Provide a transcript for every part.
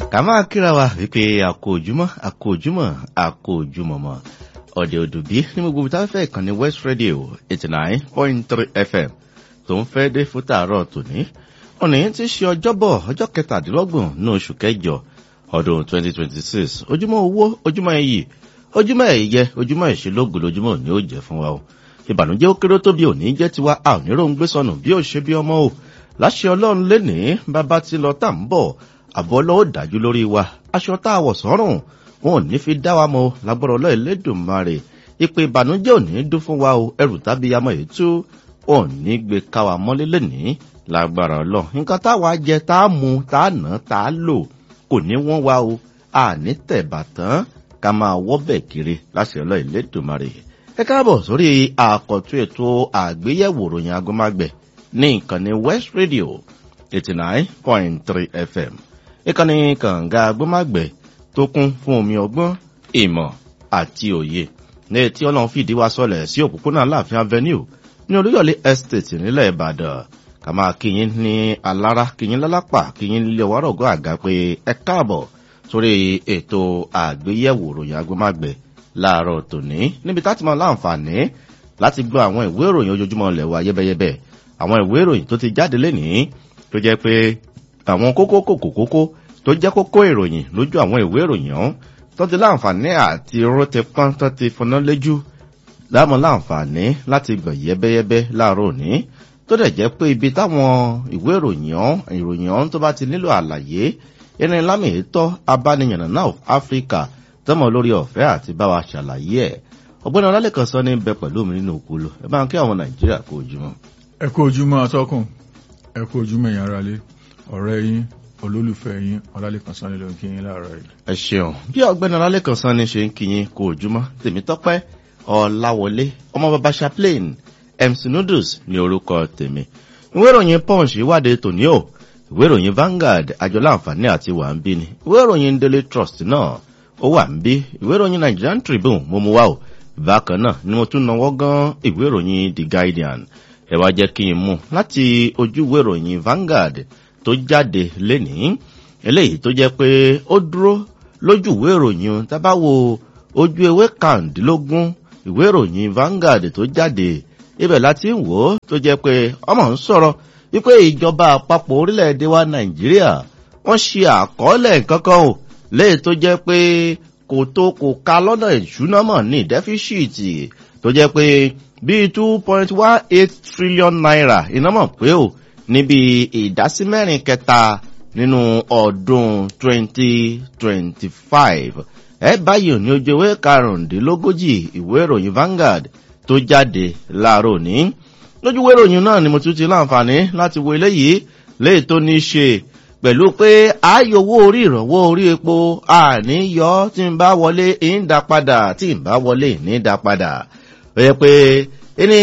ká máa kíra wa wípé àkójúmọ́ àkójúmọ́ àkójúmọ́mọ́ ọ̀dẹ̀ òdùbí ní gbogbo tá a fẹ́ ìkànnì west radio eighty nine point three fm tó ń fẹ́ dé fún tààrọ̀ tòní òní ti ṣe ọjọ́bọ̀ ọjọ́ kẹtàdínlọ́gbọ̀n ní oṣù kẹjọ ọdún twenty twenty six ojúmọ́ owó ojúmọ́ iyì ojúmọ́ ẹ̀yẹ ojúmọ́ ìṣelógo lójúmọ́ òní ó jẹ́ fún wa o ìbànújẹ́ ó kéré tó bí òní jẹ́ tiwa a ò ní ròún gbé sọnù bí ó ṣe bí ọmọ o láṣẹ ọlọ́run lénìí bàbá ti lọ tá à ń bọ̀ àbọ̀ ọlọ́wọ́ dájú lórí wa aṣọ tá a wọ̀ sọ́rùn wọn ò ní fi dá wa mọ́ lágbọ́dọ̀ ọlọ́ ìlédùnmarè ìpè ìbànújẹ́ ò ní dún fún wa o ẹrù tàbí amọ̀ èyí tó ò ní gbé ká wa mọ́lé lénìí lágbára ọlọ́ nǹkan táwa jẹ tá a mu tá a nà tá a lò kò ní wọ́n wa o àní tẹ̀bàtán ká máa wọ́bẹ̀ kiri láṣẹ ọlọ́ ìlédùnmarè ẹ káàbọ̀ sórí àkọ́tún ètò àgbéyẹ̀wò ròyìn agomágbẹ̀ ní ìkànnì west radio eighty nine point three fm ìkànnì kànga agbómágbẹ̀ tó kún fún omi ọgbọ́n ìmọ̀ àti òye ní etí ọlọ́run fìdí wa sọlẹ̀ sí òpópónà láàfin avenue ní olúyọ̀lé estate nílẹ̀ ìbàdàn ká máa kíyín ní alára kíyín lálápà kíyín lílé ọwárọ̀gọ́ àga pé ẹ káàbọ̀ sórí ètò àgbéyẹ̀wò ròyìn agbómágbẹ̀ láàárọ̀ tòní níbi tá ti máa láǹfààní láti gbọ́ àwọn ìwé ìròyìn ojoojúmọ́ ilẹ̀ wa yẹ́bẹ́yẹ́bẹ́ àwọn ìwé ìròyìn tó ti jáde lénìí tó jẹ́ pé àwọn kókó kòkó kókó tó jẹ́ kókó ìròyìn lójú àwọn ìwé ìròyìn ọ̀hún tó ti láǹfààní àti irọ́ ti pọ́n tó ti fọná léjú láàmú láǹfààní láti gbọ̀ yẹ́bẹ́yẹ́bẹ́ láàárọ̀ òní tó dẹ̀ jẹ́ pé ibi táwọn ìwé ìròyìn ọ̀hún ìròyìn ọ̀hún tó bá ti nílò àlàyé ẹni lámì ètò abániyànnà náà áfíríkà tọmọ lórí ọ̀fẹ́ àti bá wa ṣàlàyé ẹ̀ ọ̀gbẹ́ni ọlálẹ́kan sọ ní bẹ pẹ̀lú mi nínú òkúlù ẹ bá ń kí àwọn nàìjíríà kó ojúmọ́. ẹ kú ojúmọ́ atọ́kùn ẹ kú ojúmọ́ ẹ̀yàn ara lé ọ̀rẹ́ yín olólùfẹ́ yín ọlálẹ́kan sọ ní ló ń kí yín láàárọ̀ yìí. ẹ ṣeun bí ọ̀gbẹ́ni ọlálẹ́kan sọ ní ṣe ń kí yín kó ojúmọ́ tèmi tọ́pẹ́ ọ̀làwọlé ọmọ bàbá chaplain mc noodles ní orúkọ tèmi ìwé ìròyìn punch ìwádìí tòní o ìwé ìròyìn vanguard àjọ láǹfààní àti wà ń bí ni ìwé ìròyìn daily trust náà ó wà ń bí ìwé ìròyìn nigerian tribune mo mú wá o bákan náà ni mo tún náwó gan ìwé ìròyìn the guardian ẹ wá jẹ́ kí n mú láti ojú ìwé ìròyìn vanguard tó jáde lénìí eléyìí tó jẹ́ pé ó dúró lójú ìwé ìròyìn tábà wo ojú ewé kàndínlógún ìwé ìròyìn vanguard tó jáde ibẹ̀ láti ń wò ó tó jẹ́ pé ọmọ ń sọ̀rọ̀ wípé ìjọba àpapọ̀ orílẹ̀-èdè wa nàìjíríà wọ́n ṣe àkọọ́lẹ̀ kankan o léè tó jẹ́ pé kò tó kò ka lọ́nà ìṣúná mọ̀ ní dẹ́fíṣìtì tó jẹ́ pé bíi two point one eight trillion naira iná mọ̀ pé o níbi ìdásí mẹ́rin kẹta nínú ọdún twenty twenty five ẹ báyìí ní ojú ewé karùndínlógójì ìwé ìròyìn vanguard tó jáde láàárọ̀ ní lójú ìwé ìròyìn náà ni mo tún ti láǹfààní láti wo eléyìí léè tó ní í ṣe pẹ̀lú pé ààyòwò orí ìrànwọ́ orí epo àníyọ́ tí ń bá wọlé ń dá padà tí ń bá wọlé ní dá padà. ó yẹ pé ní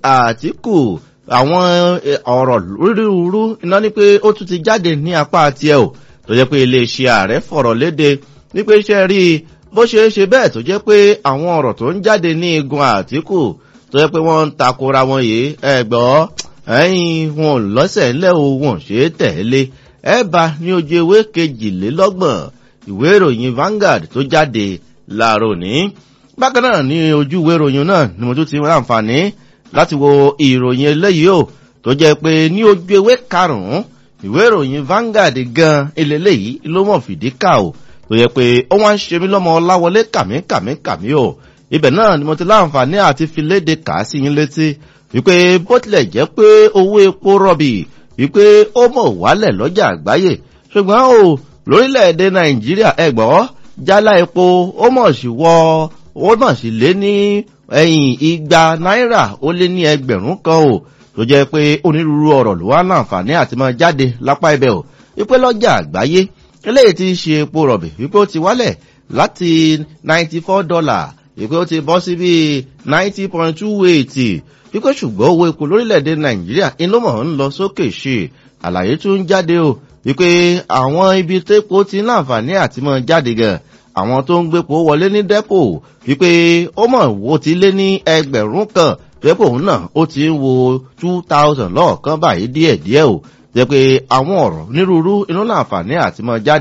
àtìkù àwọn ọ̀rọ̀ rúrú iná ní pé ó tún ti jáde ní apá tiẹ̀ o tó jẹ́ pé iléeṣẹ́ ààrẹ fọ̀rọ̀ léde wípé iṣẹ́ rí bó ṣe é ṣe bẹ́ẹ̀ tó jẹ́ pé àwọn ọ̀rọ̀ tó ń jáde ní igun àtìkù tó jẹ́ pé wọ́n ń takora wọn yìí ẹ̀gbọ́ ẹ̀yìn wọn lọ́sẹ̀ ńlẹ́ o wọn ṣe é tẹ̀lé ẹ̀bà ní ojú ewé kejìlélọ́gbọ̀n ìwé ìròyìn Vanguard tó jáde láàárọ̀ ní. bákan náà ní ojú ìwé ìròyìn náà ni mo tún ti láǹfààní láti wo ìròyìn eléyìí o tó jẹ́ pé ní ojú ewé karùn-ún ìwé ìròyìn Vanguard gan eléyìí ló mọ̀ fìdí kà o tó yẹ pé ó wá ń ṣe mí lọ́mọ ọláwọlé kàmíkàmíkàmí o ibẹ̀ náà ni mo ti láǹfààní àti fi léde kà á sí yín létí wípé bó tilẹ̀ jẹ́ pé owó epo rọ̀bì wípé ó mọ̀ wálẹ̀ lọ́jà àgbáyé ṣùgbọ́n o lórílẹ̀‐èdè nàìjíríà ẹgbọ́ jálá epo ó mọ̀ sí wọ ó mọ̀ sí lé ní ẹ̀yìn igba náírà ó lé ní ẹgbẹ̀rún kan o tó jẹ́ pé onírúurú ọ̀rọ̀ ló wá láǹfààní àti máa jáde lápá ibẹ̀ o wípé lọ́jà àgbáyé eléyìí ti ṣe epo rọ̀bì wípé ó ti wálẹ̀ láti ninety four dollar wípé ó ti bọ́ sí bíi ninety point two eight wípé ṣùgbọ́n owó epo lórílẹ̀‐èdè nàìjíríà inú mọ̀ ń lọ sókè ṣe àlàyé tó ń jáde o wípé àwọn ibi tépo ti ń láǹfààní àti mọ́ jáde gan àwọn tó ń gbépo wọlé ní dẹ́pò wípé ó mọ̀ wo ti lé ní ẹgbẹ̀rún kan dẹ́pò náà ó ti ń wo two thousand lọ́ọ̀kan báyìí díẹ̀díẹ̀ o jẹ́ pé àwọn ọ̀rọ̀ onírúurú inú láǹfààní àti mọ́ jáde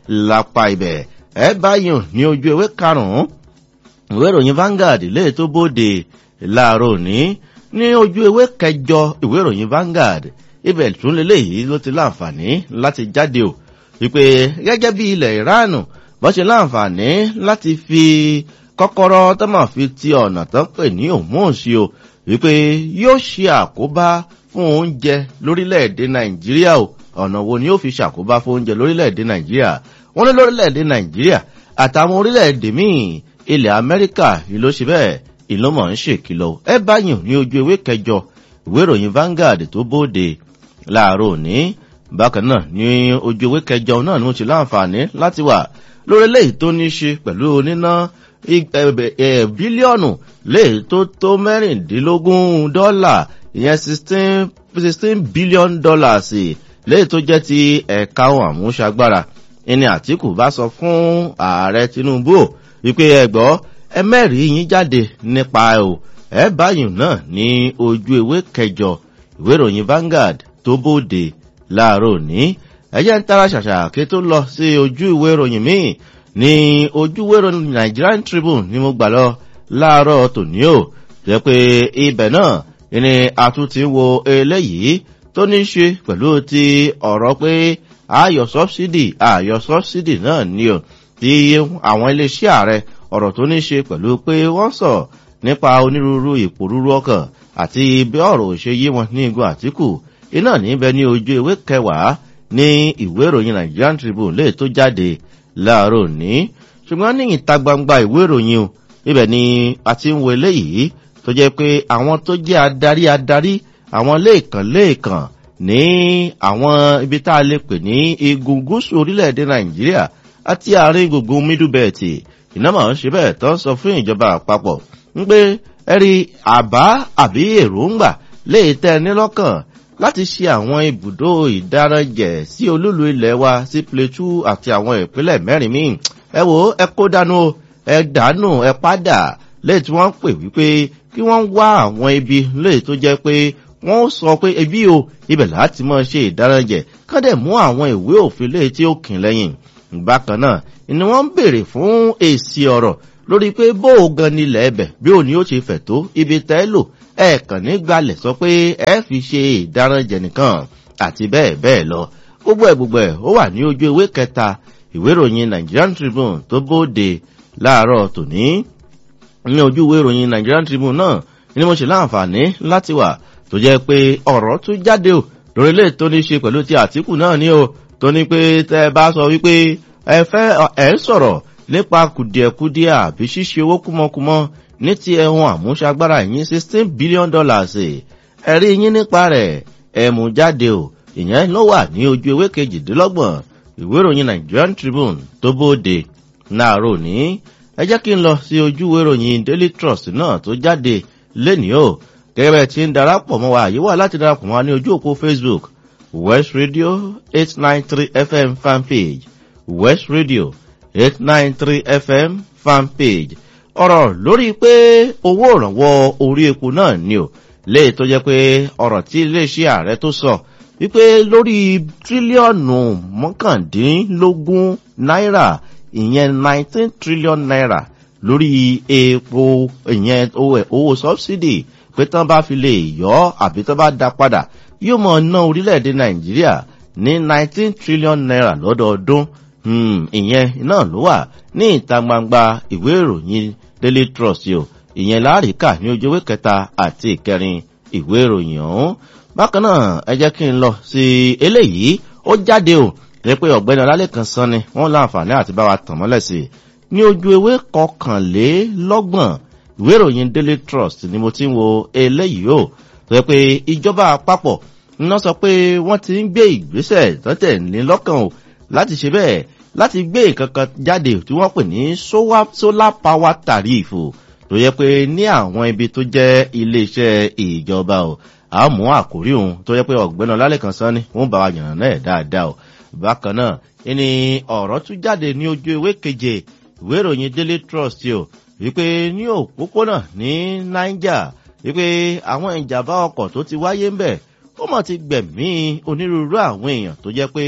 lápá ibẹ̀ ẹ báyìí ní ojú ewé karùn-ún ìwé ìròyìn Vanguard lè tó bóde láàárọ̀ òní ní ojú ewé kẹjọ ìwé ìròyìn Vanguard ibẹ̀ tún lélẹ́yìí ló ti láǹfààní láti jáde o wípé gẹ́gẹ́ bí ilẹ̀ ìránù bó ṣe láǹfààní láti fi kọ́kọ́rọ́ tó máa fi ti ọ̀nà tó ń pè ní òmùọ̀sí o wípé yóò ṣe àkóbá fún oúnjẹ lórílẹ̀‐èdè nàìjíríà o ọ̀nà wo ni yóò fi ṣàkóbá fún oúnjẹ lórílẹ̀‐èdè nàìjíríà wọ́n ní lórílẹ̀‐èdè nàìjíríà àtàwọn orílẹ̀‐èdè míì ilẹ̀ amẹ́ríkà ìlú ṣe bẹ́ẹ̀ ìlú mọ̀ ń ṣèkìlọ̀ ẹ báyìí ní ojú ewé kẹjọ ìwé ìròyìn Vanguard tó bóde láàárọ̀ òní bákan náà ní ojú ewé kẹjọ náà ni mo ti láǹfààní láti wà lórí eléyìí tó ní ṣe pẹ̀lú oníná bílíọ̀nù léè tó tó mẹ́rìndínlógún dọ́là ìyẹn sixteen sixteen billion dollars léè tó jẹ́ ti ẹ̀ka ohun àmúṣagbára ẹni Àtíkù bá sọ fún ààrẹ Tinubu wípé ẹgbọ́ ẹ mẹ́rìí yín jáde nípa o ẹ báyìí náà ní ojú ewé kẹjọ ìwé ìròyìn Vanguard tó bóde láàárọ̀ òní ẹjẹ́ ń tara ṣàṣà kí tó lọ sí ojú ìwé ìròyìn míì ní ojú ìwé ìròyìn Nigerian Tribune ni mo gbà lọ láàárọ̀ tòní o jẹ́ pé ibẹ̀ náà ni a tún ti wo eléyìí tó ní ṣe pẹ̀lú ti ọ̀rọ̀ pé ayọ̀ sọ́bsidì ayọ̀ sọ́bsidì náà ni o ti àwọn iléeṣẹ́ ààrẹ ọ̀rọ̀ tó ní ṣe pẹ̀lú pé wọ́n sọ nípa onírúurú ìpòrúurú ọkàn àti bí ọ̀rọ̀ òṣè yé wọn ní igun Àtíkù iná níbẹ̀ ní ojú ewé kẹwàá ní ìwé ìròyìn Nigerian Tribune lè tó jáde láàárọ̀ ní ṣùgbọ́n ní ìta gbangba ìwé ìròyìn o ibẹ̀ ni a ti ń wo eléyìí tó jẹ́ pé àwọn tó jẹ́ adarí adarí àwọn lẹ́ẹ̀kan lẹ́ẹ̀kan ní àwọn ibi tá a lè pè ní igun gúúsù orílẹ̀-èdè Nàìjíríà àti àárín gbùngbùn middle belt iná máa ń ṣe bẹ́ẹ̀ tó ń sọ fún ìjọba àpapọ̀ ń pé ẹ̀rí àbá àbí èròǹgbà lè tẹ́ ní lọ́kàn láti ṣe àwọn ibùdó ìdáranjẹ̀ sí olúlu ilẹ̀ wa sí Plateau àti àwọn ìpínlẹ̀ mẹ́rin míì ẹ wò ẹ kó dànù ẹ dànù ẹ padà lẹ́yìn tí wọ́n ń pè wípé kí wọ́n wá àwọn ibi lẹ́yìn tó jẹ́ pé wọ́n sọ pé ebi o ibẹ̀ láti máa ṣe ìdáranjẹ̀ kán dẹ̀ mú àwọn ìwé òfin lẹ́yìn tí ó kìn lẹ́yìn bákan náà ni wọ́n ń béèrè fún èsì ọ̀rọ̀ lórí pé bó o gan nílẹ̀ ẹbẹ̀ bí òní ó ṣe fẹ̀ tó ibi tẹ́ lò ẹ kàn ní gbalẹ̀ sọ pé ẹ fi ṣe ìdáranjẹ̀ nìkan àti bẹ́ẹ̀ bẹ́ẹ̀ lọ gbogbo ẹ̀ gbogbo ẹ̀ ó wà ní ojú ewé kẹta ìwé ìròyìn Nigerian Tribune tó bóde láàárọ̀ tòní ní ojú ìwé ìròyìn Nigerian Tribune náà ni mo ṣe láǹfààní láti wà tó jẹ́ pé ọ̀rọ̀ tún jáde o lórí ilé tó ní ṣe pẹ̀lú ti Àtíkù náà ní o tó ní pé tẹ́ ẹ bá sọ wípé ẹ fẹ́ ẹ ń sọ̀rọ̀ nípa kùdìẹ̀kudiẹ àbí ṣíṣe owó kúmọkúmọ ní ti ẹ̀hún àmúṣagbára yín sixteen billion dollars ẹ̀rí yín nípa rẹ̀ ẹ mú jáde o ìyẹn ló wà ní ojú ewé kejìdínlọ́gbọ̀n ìwé ìròyìn Nigerian Tribune tó bóde láàárọ̀ ní ẹ jẹ́ kí n lọ sí ojú ìwé ìròyìn Daily Trust náà tó jáde lénìí o gẹ́gẹ́ bẹ́ẹ̀ tí ń darapọ̀ mọ́ wa àyè wà láti darapọ̀ mọ́ wa ní ojú òpó Facebook West Radio eight nine three FM fanpage West Radio eight nine three FM fanpage ọ̀rọ̀ lórí pé owó ìrànwọ́ orí epo náà ni o léè tó jẹ́ pé ọ̀rọ̀ tí iléeṣẹ́ ààrẹ tó sọ wípé lórí tírílíọ̀nù mọ́kàndínlógún náírà ìyẹn nineteen trillion naira lórí epo ìyẹn owó subsidy pé tán bá fi lè yọ àbí tán bá dá padà yóò mọ̀ ná orílẹ̀-èdè nàìjíríà ní nineteen trillion naira lọ́dọọdún ìyẹn náà ló wà ní ìta gbangba ìwé ìròyìn daily trust o ìyẹn láàríkà ní ojú ewé kẹta àti ìkẹrin ìwé ìròyìn ọ̀hún bákan náà ẹ jẹ́ kí n lọ sí eléyìí ó jáde o rẹ pé ọ̀gbẹ́ni ọlálẹ́kan sán ni wọ́n láǹfààní àti bá wa tàn mọ́lẹ̀ sí ní ojú ewé kọkànlélọ́gbọ̀n ìwé ìròyìn daily trust ni mo ti ń wo eléyìí o rẹ pé ìjọba àpapọ̀ iná sọ pé wọ́n ti ń gbé ìgbésẹ̀ tọ́tẹ̀ ní lọ́kàn o láti ṣe bẹ́ẹ̀ láti gbé ìkankan jáde tí wọ́n pè ní solar power tariff tó yẹ pé ní àwọn ibi tó jẹ́ iléeṣẹ́ ìjọba o àmú àkórí òun tó yẹ pé ọ̀gbẹ́ni ọlálẹ́kan sán ni wọ́n bá wa yànnà náà dáadáa o bákan náà ní ọ̀rọ̀ tún jáde ní ojú ewé keje ìwé ìròyìn daily trust o wípé ní òpópónà ní niger wípé àwọn ìjàmbá ọkọ̀ tó ti wáyé ń bẹ̀ ó mọ̀ ti gbẹ̀mí onírúurú àwọn èèyàn tó jẹ́ pé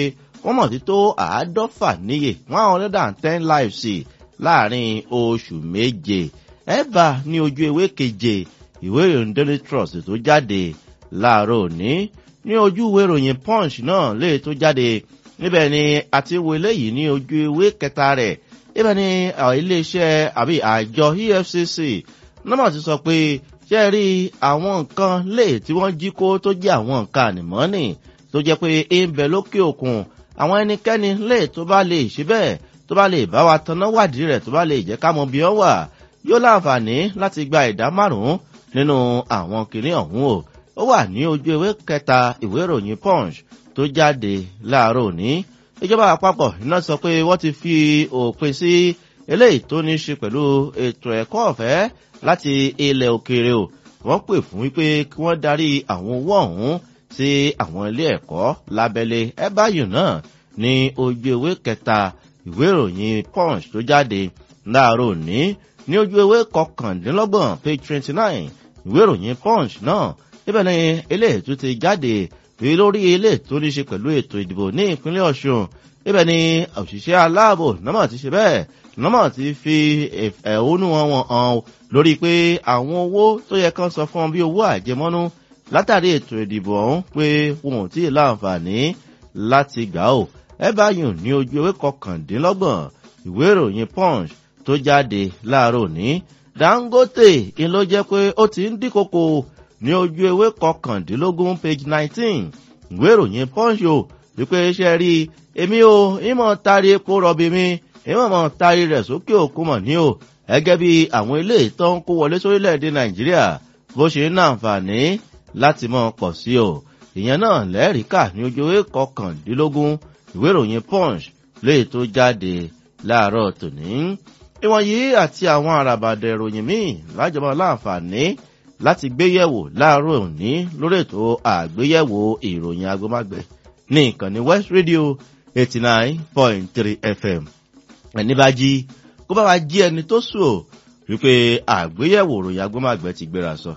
wọ́n mọ̀ sí tó àádọ́fà níye one hundred and ten lives láàrin oṣù méje ẹ̀bà ní ojú ewé keje ìwé ìròyìn daily trust tó jáde láàárọ̀ òní ní ojú ìwé ìròyìn punch náà lè tó jáde níbẹ̀ ni àti wo eléyìí ní ojú ewé kẹta rẹ̀ níbẹ̀ ni iléeṣẹ́ àbí àjọ efcc nọ́mọ̀ ti sọ pé ṣe rí àwọn nǹkan lè tí wọ́n jí kó tó jẹ́ àwọn nǹkan ànìmọ́nì tó jẹ́ pé ń bẹ lókè òkun àwọn ẹnikẹ́ni lè tó bá lè ṣe bẹ́ẹ̀ tó bá lè bá wa tanná wádìí rẹ̀ tó bá lè jẹ́ ká mọ bí wọ́n wà yóò láǹfààní láti gba ìdá márùn-ún nínú àwọn kìnìún ọ̀hún o ó wà ní ojú ewé kẹta ìwé ìròyìn punch tó jáde láàárọ̀ òní ìjọba àpapọ̀ iná sọ pé wọ́n ti fi òpin sí eléyìí tó ní í ṣe pẹ̀lú ètò ẹ̀kọ́ ọ̀fẹ́ láti ilẹ̀ òkèèrè o wọ́n pè fún wípé kí wọ́n darí àwọn owó ọ̀hún sí àwọn ilé ẹ̀kọ́ lábẹ́lé ẹ̀báyò náà ní ojú ewé kẹta ìwé ìròyìn punch tó jáde láàárọ̀ òní ní ojú ewé kọkàndínlọ́gbọ̀n page twenty nine ìwé ìròyìn punch náà ibẹ̀ ni eléyìí tó ti jáde èyí lórí ilé tó ní ṣe pẹ̀lú ètò ìdìbò ní ìpínlẹ̀ ọ̀ṣun ibẹ̀ ni òṣìṣẹ́ aláàbò nọ́mọ̀ ti ṣe bẹ́ẹ̀ nọ́mọ̀ ti fi ẹ̀hónú wọn hàn lórí pé àwọn owó tó yẹ kán sọ fún bí owó àjẹmọ́nú látàrí ètò ìdìbò ọ̀hún pé wọn ò tí ì láǹfààní láti gbà ó ẹ bá yùn ní ojú ewé kọkàndínlọ́gbọ̀n ìwé ìròyìn punch tó jáde láàárọ̀ òní dangote ń ló jẹ́ pé ó ti ń dínkòkò ní ojú ewé kọkàndínlógún page nineteen ìwé ìròyìn punch o wípé iṣẹ́ rí èmi o ìmọ̀ tari epo rọ̀bì mi ìmọ̀ mọ̀ tari rẹ̀ sókè òkun mọ̀ ní o gẹ́gẹ́ bí àwọn ilé ìtọ́ ń kó wọlé sórílẹ̀-èdè nàìjíríà bó ṣe ń nàǹfààní láti mọ̀ pọ̀ sí o ìyẹn náà lẹ́rìíkà ní ojú ewé kọkàndínlógún ìwé ìròyìn punch léè tó jáde láàárọ̀ tòní ìwọ̀nyí àti àwọn àràbàdà ìròyìn míì lájọba láǹfààní láti gbéyẹ̀wò láàárọ̀ òní lórí ètò àgbéyẹ̀wò ìròyìn agbómágbẹ̀ ní ìkànnì west radio eighty nine point three fm ẹni bá jí kó bá wa jí ẹni tó sùn ó wípé àgbéyẹ̀wò ìròyìn agbómágbẹ̀ ti gbéra sọ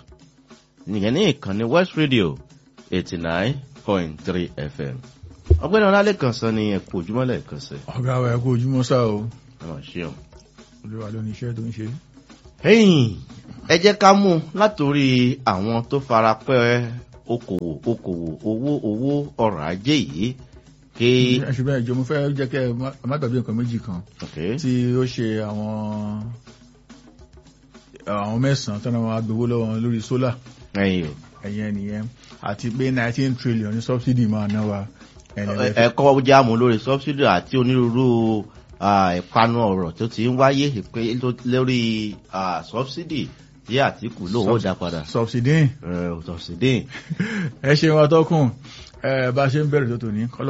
nìyẹn ní ìkànnì west radio eighty nine point three fm ọgbẹ́ni ọlálẹ́kan sọ ni ẹ̀kú ojúmọ́lẹ̀ kan sẹ́. ọ̀gá wa ẹ̀kú ojúmọ́ sá o ọ̀ ṣeun. olúwa ló ní iṣẹ́ tó ń ṣe. ẹ̀yìn ẹ jẹ́ ká mú látòrí àwọn tó fara pẹ́ okòwò okòwò owó owó ọrọ̀ ajé yìí kí. ṣùgbọ́n ìjọ mo fẹ́ jẹ́ kẹ́ ẹ má gbàgbé nǹkan méjì kan Okay. tí ó ṣe àwọn àwọn mẹ́sàn-án tọ́nà wọn agbowó lọ́wọ́ wọn lórí sólà ẹ̀yìn o. ẹ̀yẹn nìyẹn àti pé nineteen trillion ní subsidy máa ná wa ẹ̀yẹn lè fi- ẹ̀kọ́ jáàmù lórí subsidy àti onírúurú ah, ìpanu ọ̀rọ̀ tó ti ń wáyé ìpè tó- lórí ah, subsidy tí àtìkù lòun ó dá padà. subsidy Eh, subsidy. ẹ ṣe wọn tọkùn ẹ bá ṣe ń bẹ̀rẹ̀ tó tò ní kọ́lọ́